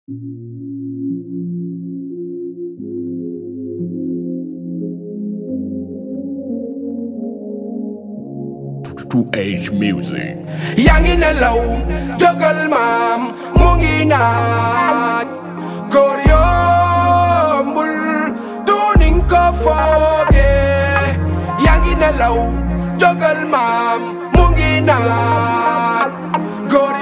to age music. yaa ngi nelaw jógal maam mu ngi naaj góor yombul du ning ko foogee yaa ngi nelaw jógal maam mu ngi naaj góor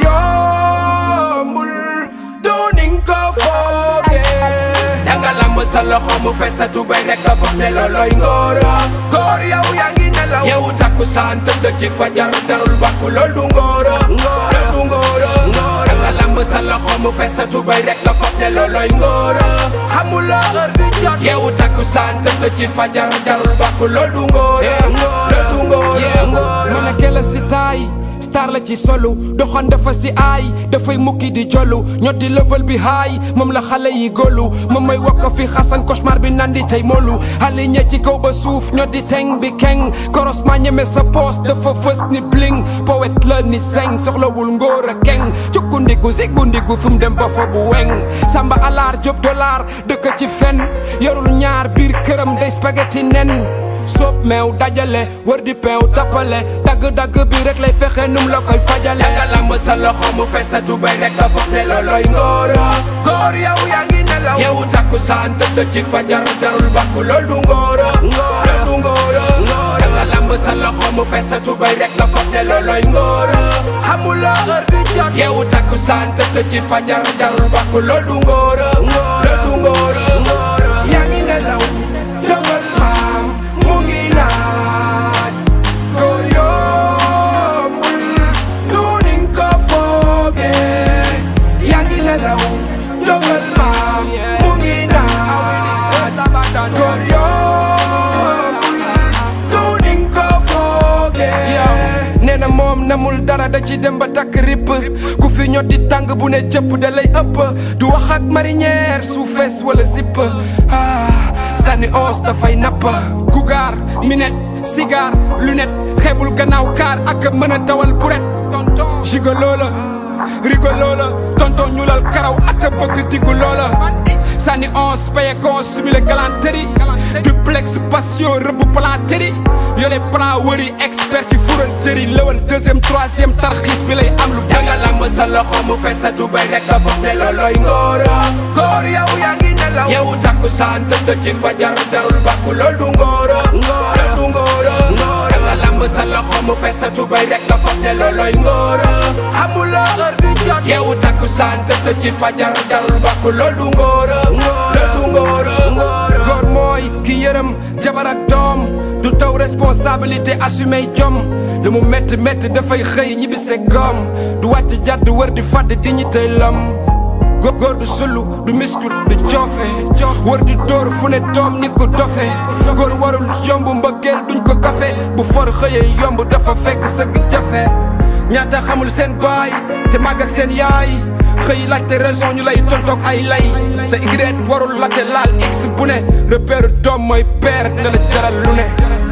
yombul du ning ko foogee danga lamb sa loxo mu fees sa tubay rek nga foog ne looloy ngóora góor yow yaa ngi nelaw yow takku saan tëdd ci fajar darul bakku lool du ngóora lool du ngóora danga lamb sa loxo mu fees sa tubay rek nga foog ne looloy ngóora xamuloo heure bi jot yow takku saan tëdd ci fajar darul bakku lool du ngóora lool du ngóora mën a kela si taay star la ci solu doxan dafa si aay dafay mukki di jollu ñot di level bi haay moom la xale yi góolu moom may wakka fi xasan cauchemar bi nandi tey moolu xale ñe ci kaw ba suuf ñot di teng bi keng koros ma ñeme sa poos dafa fës ni bling poète la ni seng soxlawul ngóor a keng cukkundigu sikundigu fu mu dem ba fa bu weng samba alaar job dollar dëkk ci fen yorul ñaar biir këram day spaghetti nen soob meew dajale wër di peew tappale dagg-dagg bi rek lay fexe num la koy fajale danga lamb sa loxo mu fees sa tubay rek nga foog ne looloy ngóora góor yow yaa ngi nelaw yow takku saan tëdd ci fajar darul bakku lool du ngóora lool du ngóora danga lamb sa loxo mu fees sa tubay rek nga foog ne looloy ngóora xamuloo heure bi jot yow takku saan tëdd ci fajar darul bakku lool du ngóora lool du ngóora yaa ngi nelaw jógal maam mu ngi naaj góor yombul du ning ko foogee yaa ngi nelaw jógal maam mu ngi naaj góor yombul du ning ko foogee nee na moom namul dara da ci dem ba takk ripp ku fi ñot di tàng bu ne jëpp da lay ëpp du wax ak marinière su fees wala zipp ah sànni os dafay napp kugaar minet cigare lunette xeebul gannaaw kaar ak mën a dawal buret tonton gigolo la rigolo la tonton ñuulal karaw ak bëgg diggu loola sànni os paye kon simile galanterie duplex passion rëbb palanterie yole plan wëri expert ci fural jëri lëwal deuxième troisième tarxiis bi lay am lu danga lamb sa loxo mu fees sa tubay rek nga foog ne looloy ngóora góor yow yaa ngi nelaw yow takku saan tëdd ci fajar darul bakku lool du ngóora lool du ngóora danga lamb sa loxo mu fees sa tubay rek nga foog ne looloy ngóora xamuloo heure bi jot yow takku saan tëdd ci fajar darul bakku lool du ngóora lool du ngóora góor mooy ki yërëm jabar ak doom du taw responsabilité assumé jom lu mu métti métti dafay xëy ñibbi se gom du wàcc jàdd wër di fàdd dignité lom góor góor du sulu du miskul du joofe wër di dóor fu ne doom ni ko dofe góor warul yomb mbëggeel duñ ko kafe bu for xëyee yomb dafa fekk sëgg jafe ñaata xamul seen baay te màgg ak seen yaay xëy laajte raison ñu lay tontoog ay lay sa Y warul latte laal x bu ne repère doom mooy père dina la jaral lu ne